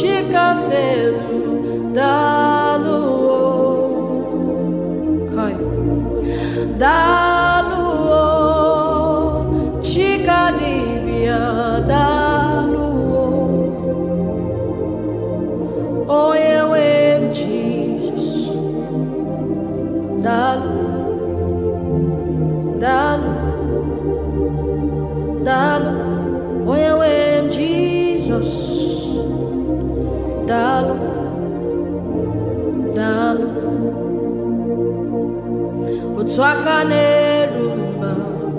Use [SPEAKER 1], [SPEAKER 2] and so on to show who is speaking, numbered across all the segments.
[SPEAKER 1] chikaselu daalụ o Kai. daalụ o chikadibia daalụ o onye nwe m jizọs daalụ daalụ daalụ onye nwe m jizọs daalụ daalụ otu aka na-eru mba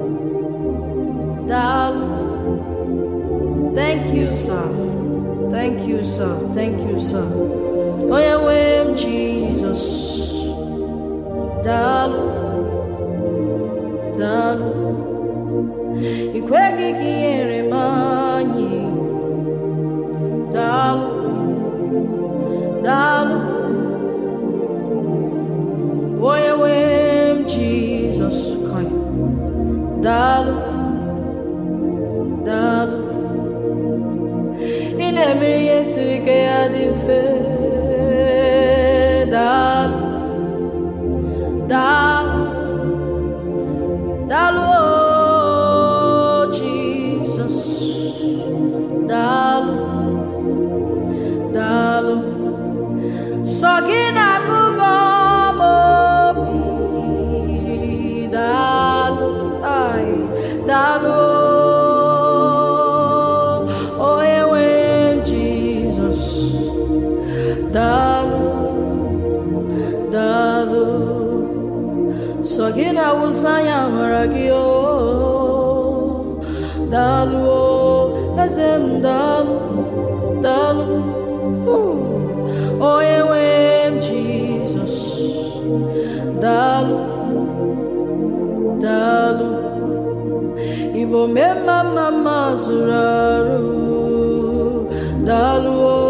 [SPEAKER 1] daalụ thank you sir thank you sir thank you sir onye nwe m jizọs daalụ daalụ ị kweghị ka ihere m anyị daalụ daalụ onye nwe m jizọs kai daalụ daalụ ị na-emere ihe siri ike ya dị mfe daalụ daalụ daalụ o jizọs daalụ daalụ sọ gị na-agụgọ m obi daalụ ai daalụ onye nwe m jizọs daalụ daalụ sọ gị na-awụsa anya hụrụ gị o daalụ o eze m daalụ daalụ onye nwe m jizọs daalụ daalụ igbo mee mma mma mma zụrụ arụ daalụ o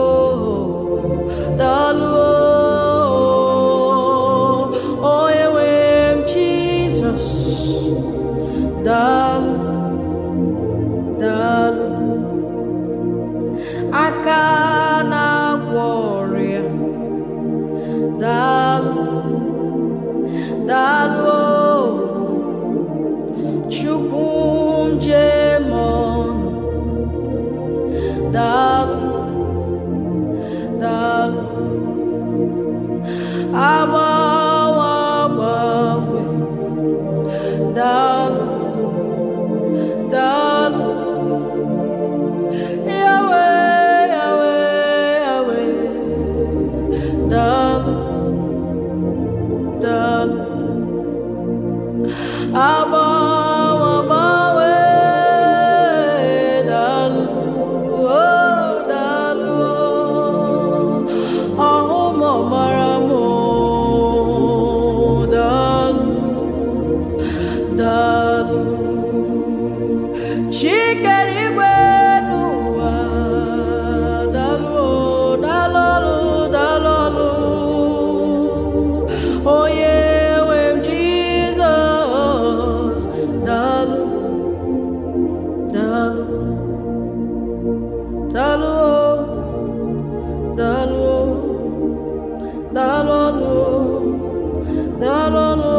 [SPEAKER 1] daalụ o onye nwe m jizọs daalụ daalụ aka na-agwọ ọrịa daalụ daalụ o chukwu njem ọnụ daalụ daalụ agbanwe agbanwe daalụ daalụ Yahweh, Yahweh, Yahweh, daalụ daalụ agbanwe agbanwe daalụ oh daalụ ọhụ m ọmara m daalụ daalụ chikere igwe n'ụwa daalụ daalụ daalụ onye nwe m jizọs daalụ daalụ daalụ daalụ daalụ daalụ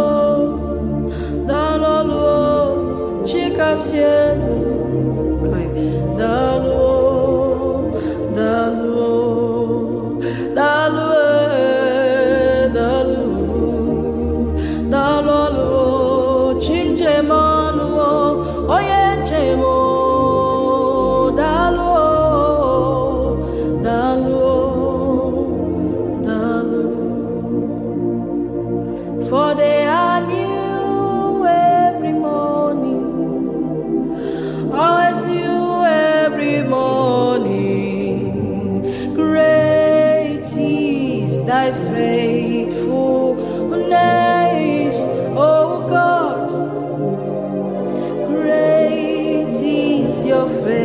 [SPEAKER 1] daalụ chikasị elu kai daalụ daalụ daalụ eh, daalụ daalụ chim njem ọnụ onye njem o, daalụ daalụ daalụ for they are new every morning always new every morning. Great is thy faithfulness, O God. Great is your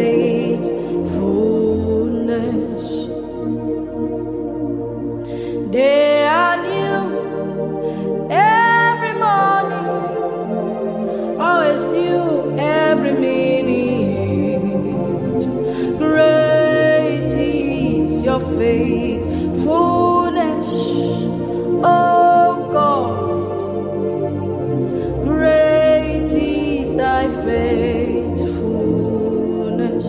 [SPEAKER 1] faithfulness. They are new every morning, always new every minute. Great is your your faithfulness, oh God. Great is thy faithfulness.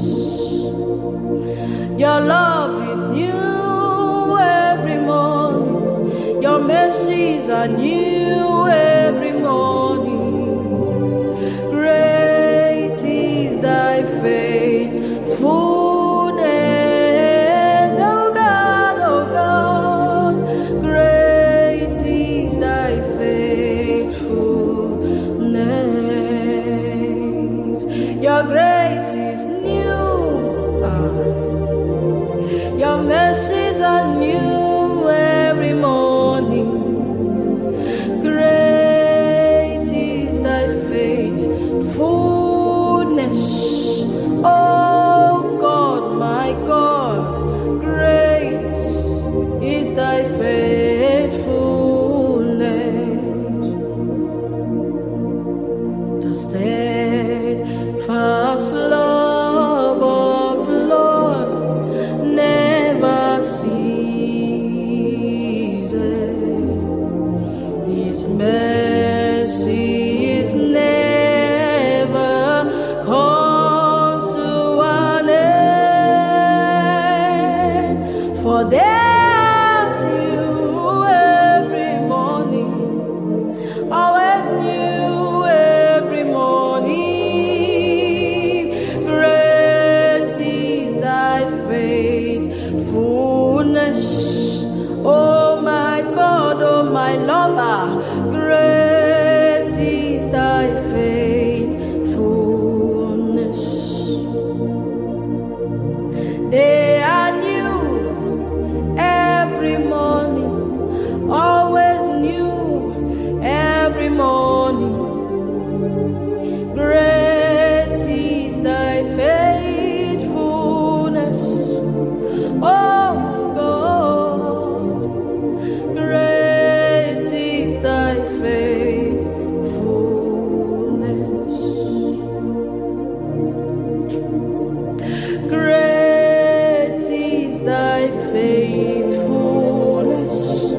[SPEAKER 1] Your love is new every morning. Your mercies are new every morning. Great is thy faithfulness, oh God, oh God. Great is thy faithfulness. Your grace is new. Ah. Your mercies are new every morning. Great is thy faithfulness. Oh God, my God, great is thy faithfulness. The steadfast love of the Lord never ceases. His mercy is never comes to an end. For they are new every morning always new every morning. Great is thy faithfulness. Oh my God, oh my lover, great is thy faithfulness. They are new every morning, always new every morning. Great is thy faithfulness, oh God. Great is thy faithfulness. Great is thy faithfulness,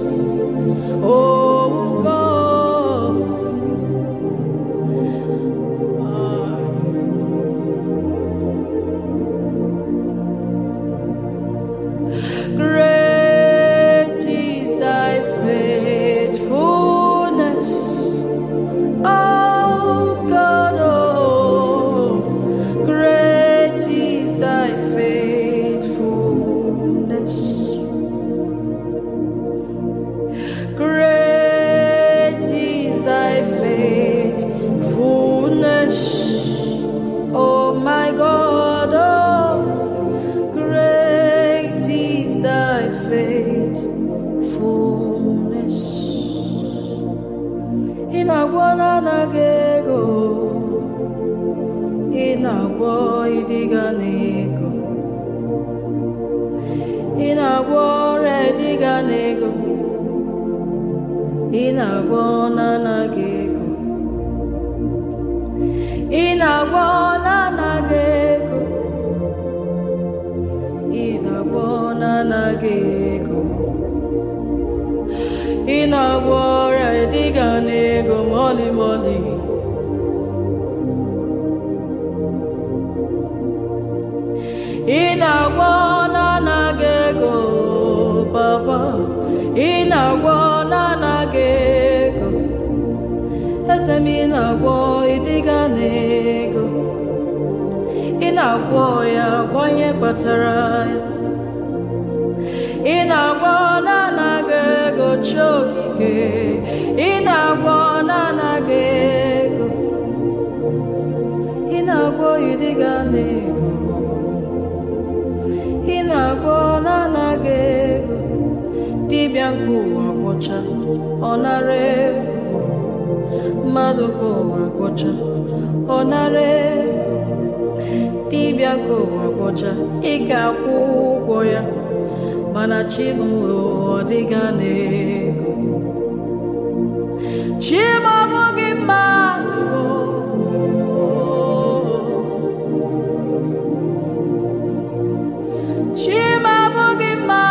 [SPEAKER 1] oh God. Great is thy faithfulness, oh God. Oh, great is thy faithfulness. Great is thy faithfulness, oh my God, oh, great is thy faithfulness. In a one ego, in a boy diganego, in a war diganego. ị na-agwọ na-anaghị ego ị na-agwọ na-anaghị ego ị na-agwọ na-anaghị ego ị na-agwọ ọrịa ịdịga n'ego mọlị mọlị ị na-agwọ na-anaghị ego papa ị na-agwọ na-anaghị ego eze m ị na-agwọ ịdịga n'ego ị na-agwọ ya gwọ ihe kpatara ya ị na-agwọ na-anaghị ego chi okike ị na-agwọ na-anaghị ego ị na-agwọ ịdịga n'ego ị na-agwọ na-anaghị ego dibịa nke ụwa gwọcha ọ nara ego mmadụ nke ụwa gwọcha ọ nara ego dibịa nke ụwa gwọcha ị ga-akwụ ụgwọ ya mana chim ọ dịga n'ego chim ọ bụghị mmadụ chim abụghị mmadụ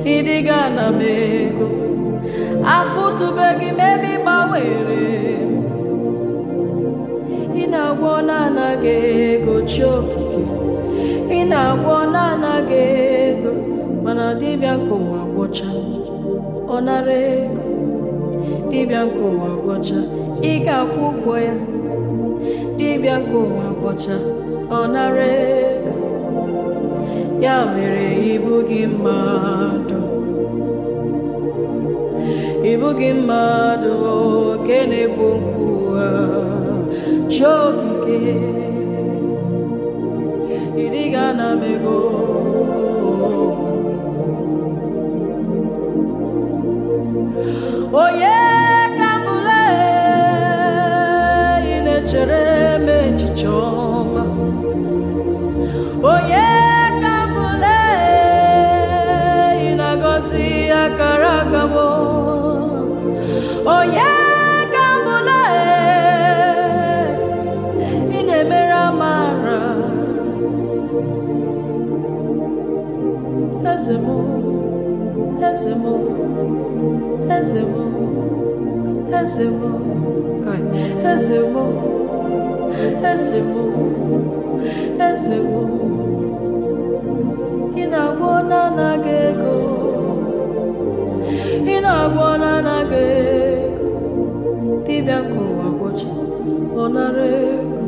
[SPEAKER 1] ịdịga na m ego afụtụbeghị m ebe ị gbanwere m ị na-agwọ na-anaghị ego chi okike ị na-agwọ na-anaghị ego mana dibịa nke ụwa gwọcha ọ nara ego dibịa nke ụwa gwọcha ị ga-akwụ ụgwọ ya dibịa nke ụwa gwọcha ọ nara ego ya mere ibu gị mmadụ ibu gị mmadụ oke na-egbu nkwụ chi okike ịdịga na mego onye ka mbụle ị na-echere m echiche ọma onye ka mbụle ị na-agọzi akara aka m onye ka mbụle ị na-emere amara eze m eze m eze m eze m kai eze m eze m eze m ị na-agwọ na-anaghị ego ị na-agwọ na-anaghị ego dibịa nke ụwa gwọchi ọ nara ego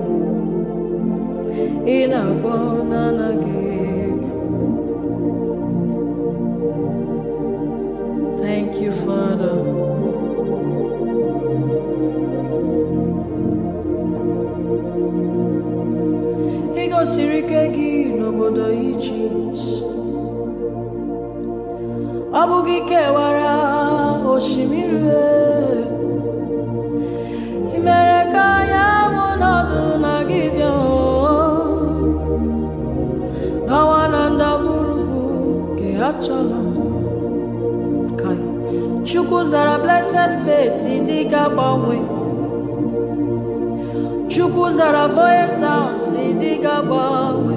[SPEAKER 1] ị na-agwọ na-anaghị ego Thank you, Father. Ị gosiri ike gị n'obodo Ijipt. Ọ bụ gị kewara osimiri uhie. Ị mere ka anyanwụ nọdụ na Gideon. N'ọnwa na ndagwurugwu nke achọrọ Kai. Chukwu zara blessed faith dị ga-agbanwe. Chukwu zara voice sounds dị ga-agbanwe.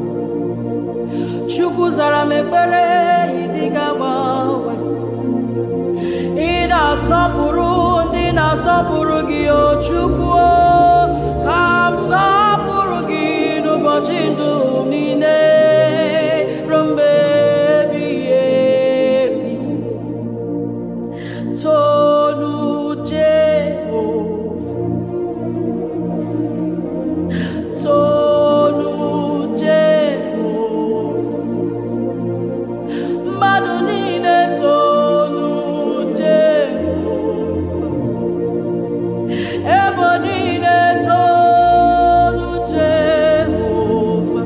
[SPEAKER 1] Chukwu zara m ekpere dị ga-agbanwe. Ị na-asọpụrụ ndị na-asọpụrụ gị o Chukwu o. ka m sọpụrụ gị n'ụbọchị ndụ m niile ruo mgbe ebighị ebi. Tonu Jehova. Tonu Jehova. Mmadụ niile tonu Jehova. Ebo niile tonu Jehova.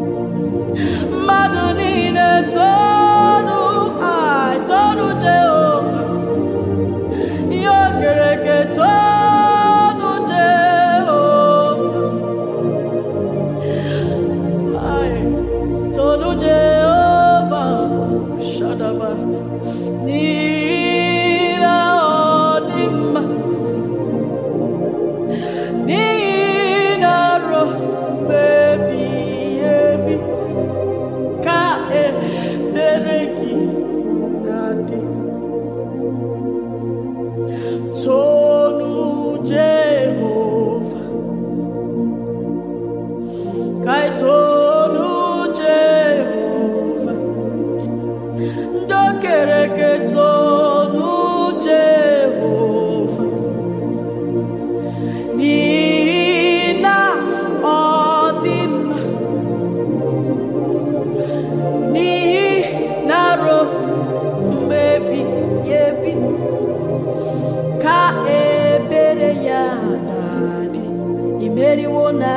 [SPEAKER 1] Mmadụ niile tonu ai tonu Jehova. Ihe o kere eke tonu Jehova. Ai, tonu Jehova. Shadaba. N'ihi na ọ dị mma. N'ihi na ruo mgbe ebighị ebi ka ebere gị na-adị. Tonu Jehova. Kai tonu Jehova. Ndị o kere eke tonu Jehova. N'ihi na ọ dị mma. N'ihi na ruo mgbe ebighị ebi ka ebere ya na-adị imeriwo na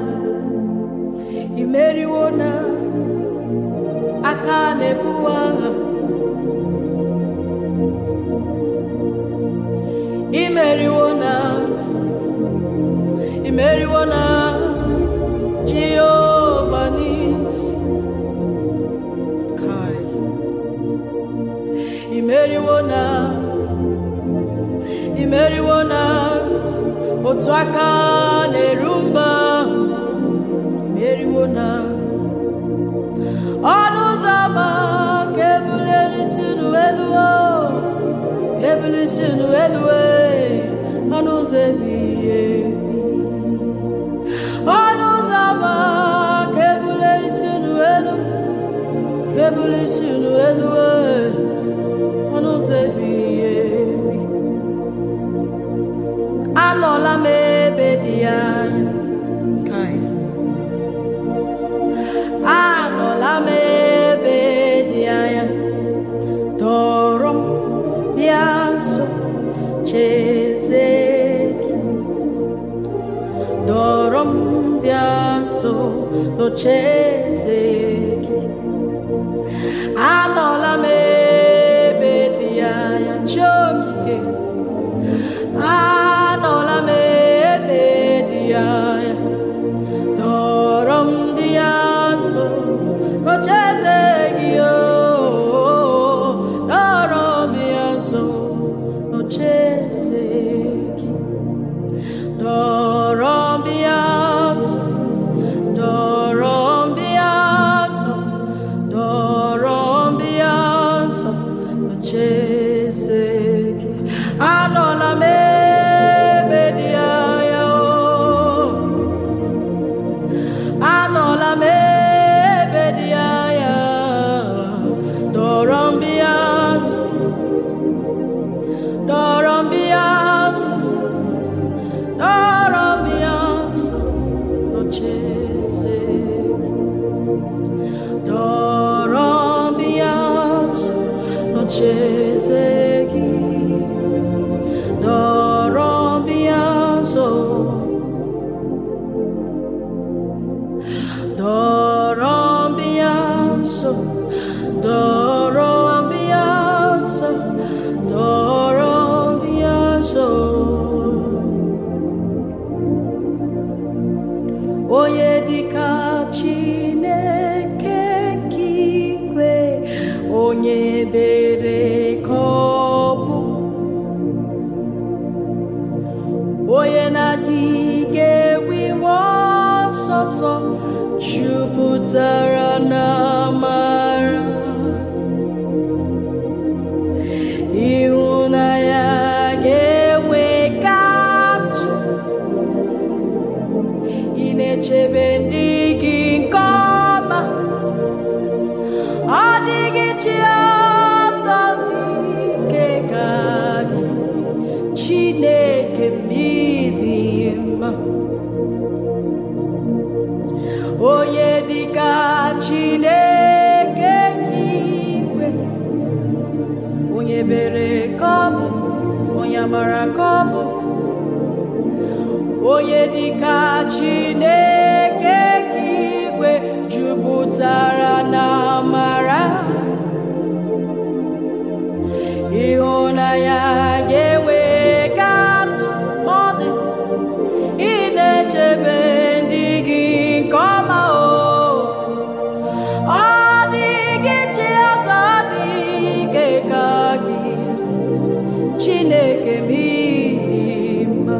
[SPEAKER 1] imeriwo na aka na-ebu agha imeriwo na imeriwo na Jehova n'isi kai imeriwo na imeriwo na otu aka na-eru mba imeriwo na ọnụ ụzọ ama ka ebulere isi si n'elu ọnụ ụzọ ebighị ebi anọla m ebe dị anya Kai. anọla m ebe dị anya dọrọ m bịa nso cheze gị dọrọ m bịa nso n'ocheze gị anọla m ebe dị anya chi okike anọla m ebe dị anya dọrọ m dị ya nso n'ocheze gị o dọrọ m dị ya nso n'ocheze gị dọrọ m dị ya nso dọrọ m dị ya nso dọrọ m dị ya nso n'ocheze gị anọla m ebe dị anya o anọla m ebe dị anya dọrọ m bịa nso dọrọ m bịa nso dọrọ m bịa nso n'ocheeze gị dọrọ m bịa nso n'ocheeze gị dọrọ m bịa nso Doro ambianso, doro ambianso, doro ambianso. Onye dịka Chineke nke igwe, onye ebere ka ọ bụ. onye na-adịghị ewiwe ọsọsọ jupụtara na amara ịhụnanya ga-enwe ka atụ ị na-echebe ndị gị nke ọma ọ dịghị chi ọzọ dị ike ka gị Chineke mmiri mma onye dịka Chineke nke igwe onye bere ka ọ bụ onye amara ka ọ bụ onye dịka Chineke nke igwe jupụtara na amara ịhụnanya ga-enwe ka atụ ọ dị ị na-echebe ndị gị nke ọma o ọ dịghị chi ọzọ dị ike ka gị Chineke m ịdị mma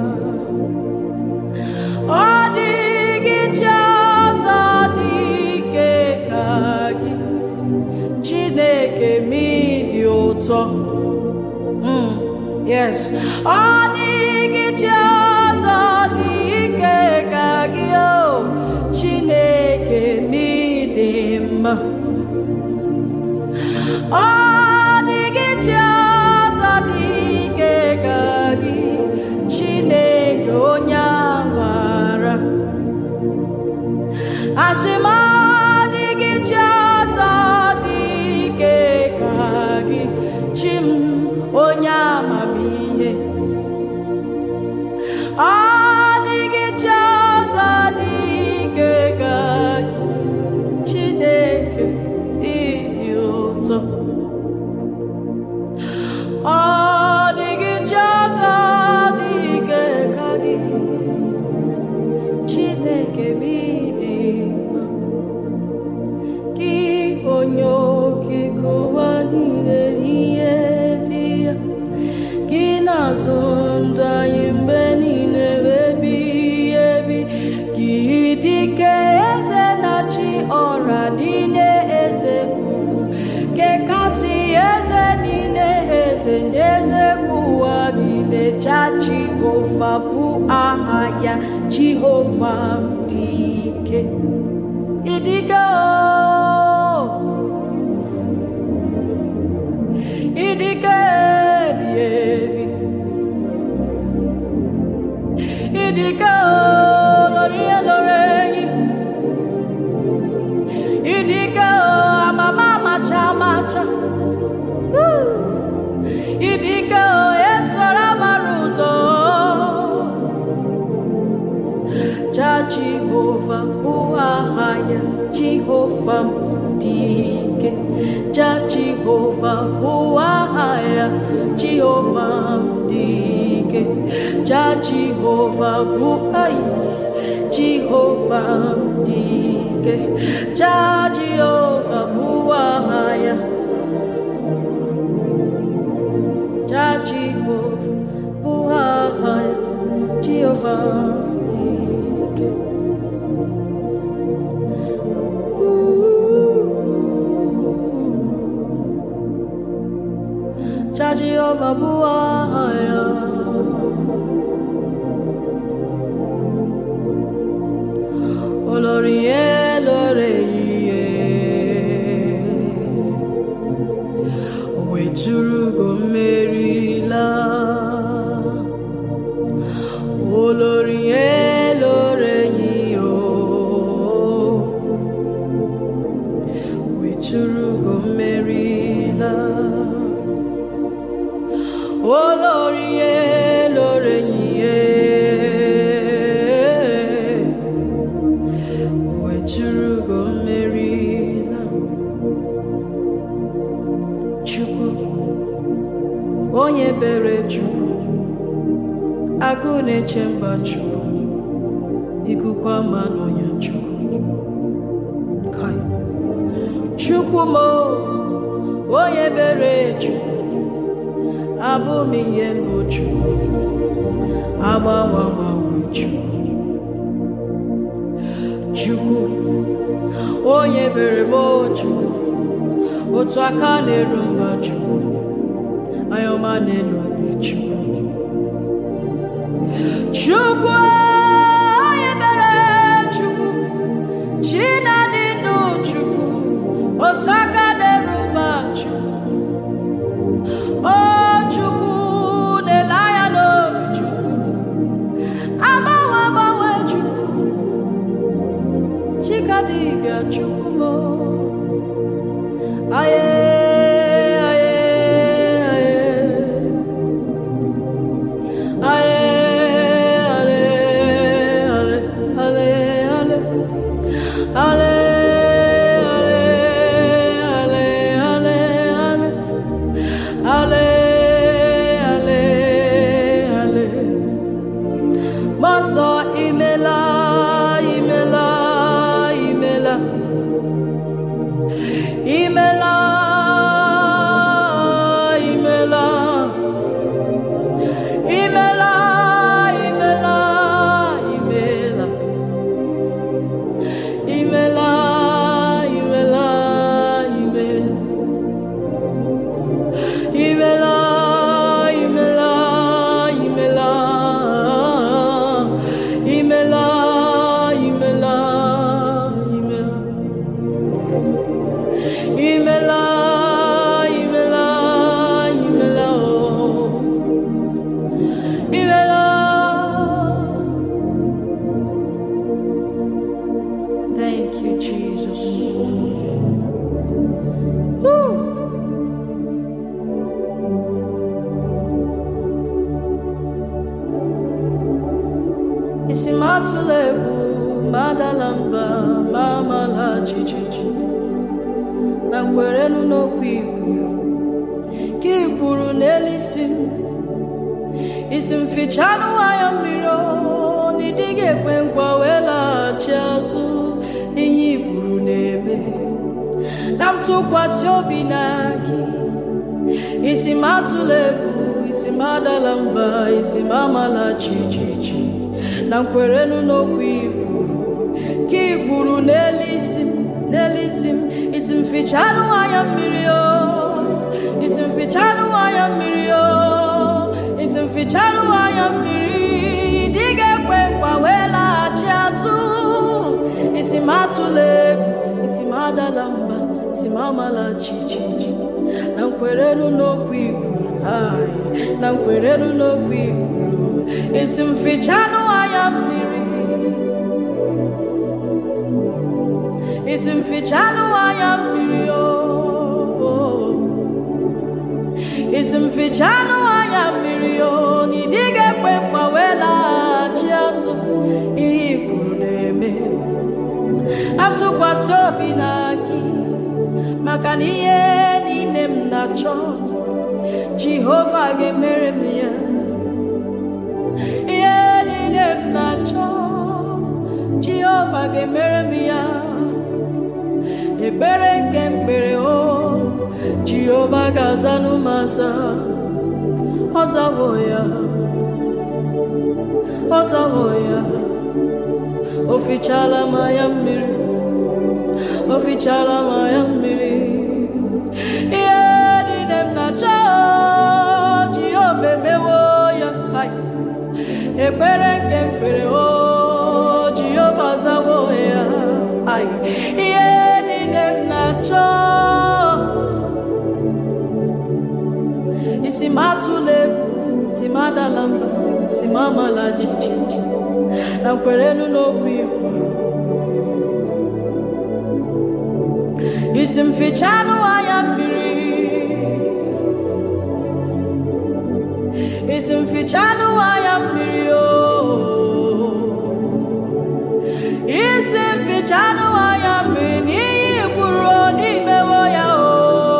[SPEAKER 1] ọ dịghị chi ọzọ dị ike ka gị Chineke m ịdị ụtọ Mm, yes ọ dịghị chi ọzọ dị ike ka gị o Chineke m ịdị mma ọ dịghị chi ọzọ dị ike ka gị Chineke onye amara asị m ọ dịghị chi ọzọ dị ike ka gị chi m onye amamihe ọ dịghị chi ọzọ dị ike ka gị Chineke ịdị ụtọ ọ dịghị chi ọzọ dị ike ka gị Chineke m ịdị mma gị onye okike ụwa niile n'ihe dị ya gị na-azụ ndụ anyị mgbe niile ebighị ebi gị dịka eze na-achị ọra niile eze ugwu kekasị eze niile eze nye eze bụ ụwa niile cha Jehova bụ aha ya Jehova dị ike ịdịgo ja jehova bụ aha ya jehova dị ike ja jehova bụ ayi jehova dị ike ja jehova bụ aha ya ja jehova bụ aha ya jehova dị ike Ja Jehova bụ aha ya olórí elore ihe o weturugo mmerila olórí elore ihe o weturugo mmerila olórí elore ihe weturugo mmerila chukwu onye bere chukwu agụ na-eche mba chukwu ikuku ama n'ọnya chukwu Kai. chukwu mo onye bere chukwu abụ m ihe mbụ chukwu agbanwe agbanwe chukwu chukwu onye bere m chukwu otu aka na-eru mba chukwu ayọma n'elu obi chukwu chukwu onye bere chukwu chi na-adị ndụ chukwu otu aka na-eru mba chukwu o chukwu na-ele anya n'obi chukwu agbanwe agbanwe chukwu chika dibịa chukwu mo aye aye aye aye ale ale ale ale ale ale ale ale ale ale ale Masọ imela imela imela imela imela imela imela imela imela imela imela Imela, imela, imela, imela, imela, imela. Imela, imela, imela, oh. Imela. Thank you, Jesus. Woo! isi m atụla egwu ma adala mba ma amala jijiji na nkwerenu n'okwu ikwuru ka ikwuru n'elu isi m isi m fichanụ anya mmiri o, na ịdịghị ekwe nkwa wee laghachi azụ ihe ikwuru na-eme na m tụkwasị obi na gị isi m atụla egwu isi m adala mba isi m amala jijiji na nkwerenu n'okwu ikwuru ka ikwuru n'elu isi m n'elu isi m isi m fichanụ anya mmiri o isi m fichanụ anya mmiri o isi m fichanụ anya mmiri dị ga-ekwe nkwa wee laghachi azụ isi m atụla egwu isi m adala mba isi m amala jijiji na nkwerenu n'okwu ikwuru ai na nkwerenu n'okwu ikwuru isi m fichanụ anya mmiri isi m fichanụ anya mmiri o isi m fichanụ anya mmiri o na ịdị ga-ekwe nkwa wee laghachi azụ ihe i kwuru na-eme atụkwasị obi na gị maka na ihe na-achọ Jehova ga-emere m ya ihe niile m na-achọ Jehova ga-emere m ya ekpere nke mkpere o Jehova ga-azanụ m aza ọ zawo ya ọ zawo ya o fichala m anya mmiri o fichala m anya mmiri ihe niile m na-achọ Jehova emewo ya Ai. ekpere nke mkpere o Jehova zawo ya Ai. ihe niile m na-achọ isi m atụla egwu si m adala mba si m amala jijiji na nkwerenu n'okwu ikwu isi m fichanụ anya mmiri isi m fichanụ anya mmiri o isi m fichanụ anya mmiri n'ihi kwuru n'imewo ya o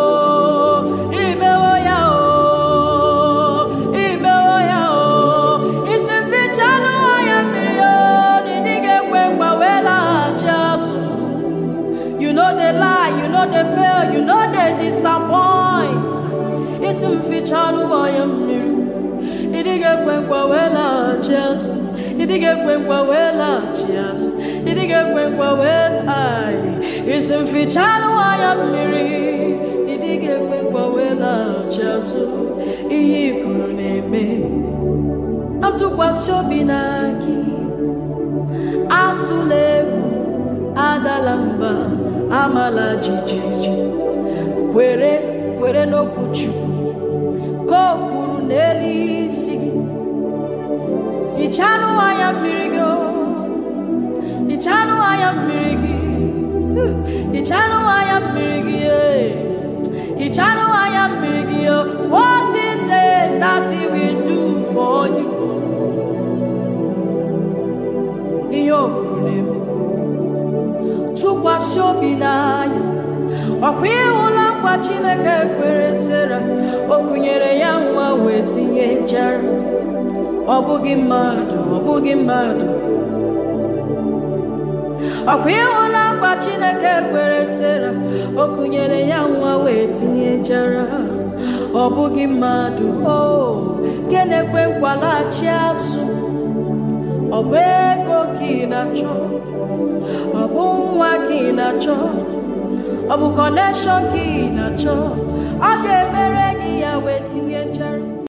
[SPEAKER 1] imewo ya o imewo ya o isi m fichanụ anya mmiri o n'ịdị ga-ekwe mgba wee laghachi azụ You know they lie, you know they fail, you know they disappoint. Isi m fichanụ anya mmiri ịdị ga-ekwe nkwa wee laghachi azụ ịdị ga-ekwe nkwa wee laghachi azụ ịdị ga-ekwe nkwa wee laghachi isi m fichanụ anya mmiri ịdị ga-ekwe nkwa wee laghachi azụ ihe i kwuru na-eme atụkwasị obi na gị atụla egwu adala mba amala jijiji kwere kwere n'okwu Chukwu ka o kwuru n'elu isi gị hichanụ anya mmiri gị o. hichanụ anya mmiri gị Hmm. hichanụ anya mmiri gị eh. hichanụ anya mmiri gị o. what he says that he will do for you ihe o kwuru na-eme tụkwasị obi n'anya ọkwa ịhụla nkwa Chineke kwere Sera o kụnyere ya nwa wee tinye jara ọ bụghị mmadụ ọ bụghị mmadụ ọkwa ịhụla nkwa Chineke kwere Sera o kụnyere ya nwa wee tinye jara ọ bụghị mmadụ o kenekwe nkwalaghachi azụ ọ bụ ego ka ị na-achọ ọ bụ nwa ka ị na-achọ ọ bụ kọnekshọn ka ị na-achọ ọ ga-emere gị ya wee tinye nchara